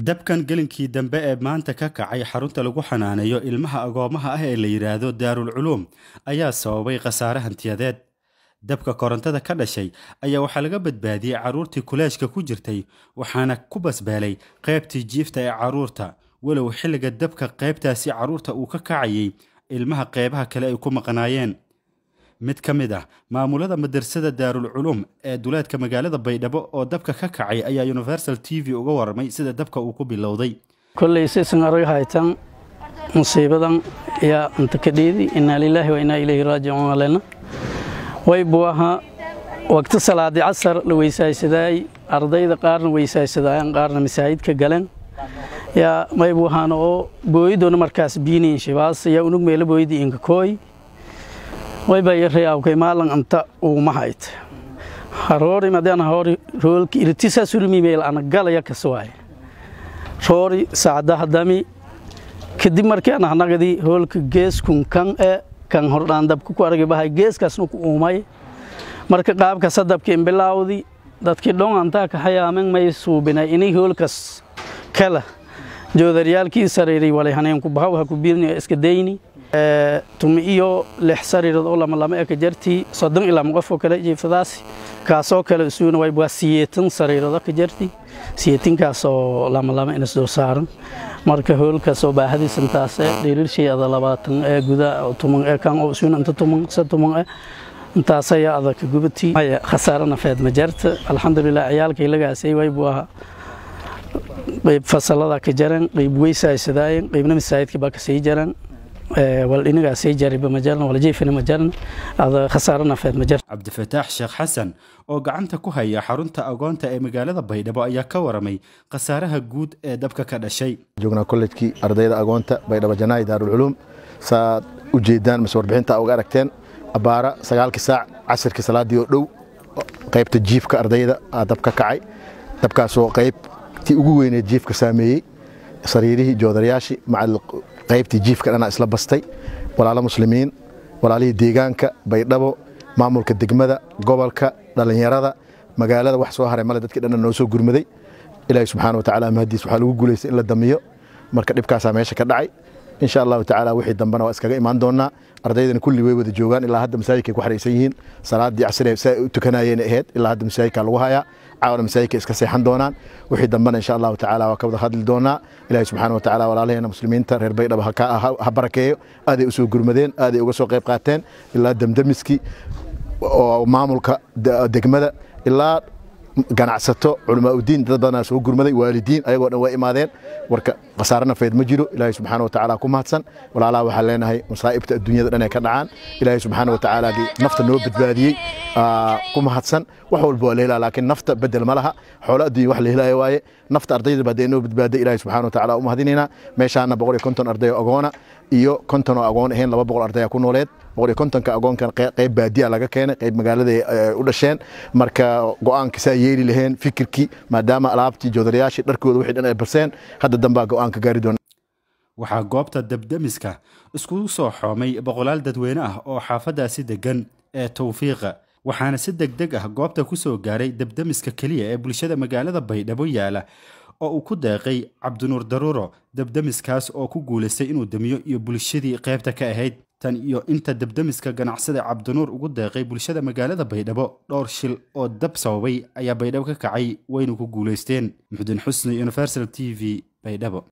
dabkan gelinkii dambe ee maanta ka kacay xarunta lagu xanaaneeyo ilmaha agoomaha ah ee la yidhaahdo daarul culuum ayaa sababay khasaare hantiyadeed dabka korontada ka dhashay ayaa waxaa laga badbaadiyey carruurtii kuleeshka ku jirtay waxaana ku basbeelay qaybtii jiifta ee carruurta walow xilliga dabka qaybtaasi carruurta uu ka kacayay ilmaha qeybaha kale ay ku maqnaayeen mid ka mid ah maamulada madrasada daarul culuum ee duleedka magaalada baydhabo oo dabka ka kacay ayaa universal t v uga warramay sida dabka uu ku bilowday kolley saysan arag haytan musiibadan ayaa inta ka dheedi innaa lilaahi wa innaa ilayhi raajicuun alena way buu ahaa waqti salaadi casar la weysaysadaay ardayda qaarna weysaysadaayan qaarna masaajidka galeen yaa may buu ahaana oo booyidoona markaas biiniin shibaas yaa unug meela booyidi inka kooy way baa yarayawkay maalan anta uuma hayt haroori madana hori roolki irtisa surmi meel ana galaya kaswaay roori saacadaha dami kadib markii aan hanagadi hoolka geeskun kan e kan hordhaan dabka ku argay bahay geeskaasna ku uumay marka qaabka sadabka imbilaawdi dadkii dhon antaa ka hayaamen may suubinay inay hoolkas kala joodaryaalkii sariiray walay haneenku bahaw ha ku biirni iska dayni tumi iyo lix sariirood oo lama lama eka jartii soddon ilaa qofoo kale jiifadaasi kaasoo kale isuuna way waa siyeetan sariirood ka jarti siyeetinkaasoo lama lama inas dul saaran marka hoolkaasoo baahadiisan taase dhirirshii ada labaatan ee guda tuman ee kan oo isuuna inta tuman se tuman ee intaas ayaa adaka gubatii khasaare nafeed ma jarta alxamdulilah ciyaalkay lagaasay way buu ahaa qayb fasalada ka jaran qayb weysaysadaayen qaybna masaajidka baa kasii jaran waldhinigaasii jariba ma jaran waljiifina ma jaran ada khasaare nafeed ma jarta cabdifataax sheekh xasan oo gacanta ku haya xarunta agoonta ee magaalada baydhabo ayaa ka waramay khasaaraha guud ee dabka ka dhashay joognaa kollejkii ardayda agoonta baydhabo janaayi daarulculuum saad u jeedaan mase warbixinta uga aragteen abbaara sagaalkii saac casirkii salaadii oo dhow qaybta jiifka ardayda aa dab ka kacay dabkaasoo qaybtii ugu weyneed jiifka saameeyey sariirihii joodarayaashii macal qaybtii jiifka dhanaa isla bastay walaalo muslimiin walaalihii deegaanka baydhabo maamulka degmada gobolka dhallinyarada magaalada wax soo haray male dadkii dhanna noo soo gurmaday ilaahi subxaana watacaala mahadiis waxaa lagu guulaystay in la damiyo marka dhibkaasaa meesha ka dhacay insha allahu tacaala wixii dambena waa iskaga imaan doonaa ardaydana kulli way wada joogaan ilaa hadda masaajidkay ku xaraysan yihiin salaadii casire si ay u tukanayeen ahayd ilaa hadda masaajidka lagu hayaa caawana masaajidka iska seexan doonaan wixii dambena insha allahu tacaala waa ka wada hadli doonaa ilaahi subxaana wa tacaala walaalaheena muslimiinta reer baydhaba ha barakeeyo aaday u soo gurmadeen aaday uga soo qayb qaateen ilaa damdamiskii oo maamulka degmada ilaa ganacsato culamaauddiin dad badanaa soo gurmaday waalidiin ayagoo dhan waa imaadeen warka khasaare nafeed ma jiro ilaahay subxaana wa tacaala ku mahadsan walaalaha waxaan leenahay masaa'ibta adduunyada dhan ee ka dhacaan ilaahay subxaana wa tacaala nafta noo badbaadiyey ku mahadsan wax walba waa la helaa laakiin nafta bedel ma laha xoolo adduunya wax la helaayo waaye nafta ardayda baa dee noo badbaaday ilaahay subxaana wa tacaala u mahadinaynaa meeshaana boqol iyo konton arday oo agoona iyo konton oo agoon ahayn laba boqol ardaya ku nooleed boqol iyo kontonka agoonkan qayb baadiya laga keenay qayb magaalada u dhasheen marka go'aanka saa yeeli laheen fikirkii maadaama alaabtii joodarayaashii dharkooda wixii dhan ay barseen hadda dambaa go'aanka gaari doona waxaa goobta dabdamiska iskugu soo xoomay boqolaal dadweyne ah oo xaafadaasi degan ee tawfiiqa waxaana si deg deg ah goobta ku soo gaaray dabdamiska keliya ee bulshada magaalada baydhabo yaala oo uu ku deeqay cabdinuur daruuro dabdamiskaas oo ku guulaystay inuu damiyo iyo bulshadii qaybta ka ahayd tan iyo inta dabdamiska ganacsada cabdinuur ugu deeqay bulshada magaalada baydhabo dhowr shil oo dab sababay ayaa baydhabo ka kacay wayna ku guulaysteen muxudin xusni universal t v baydhabo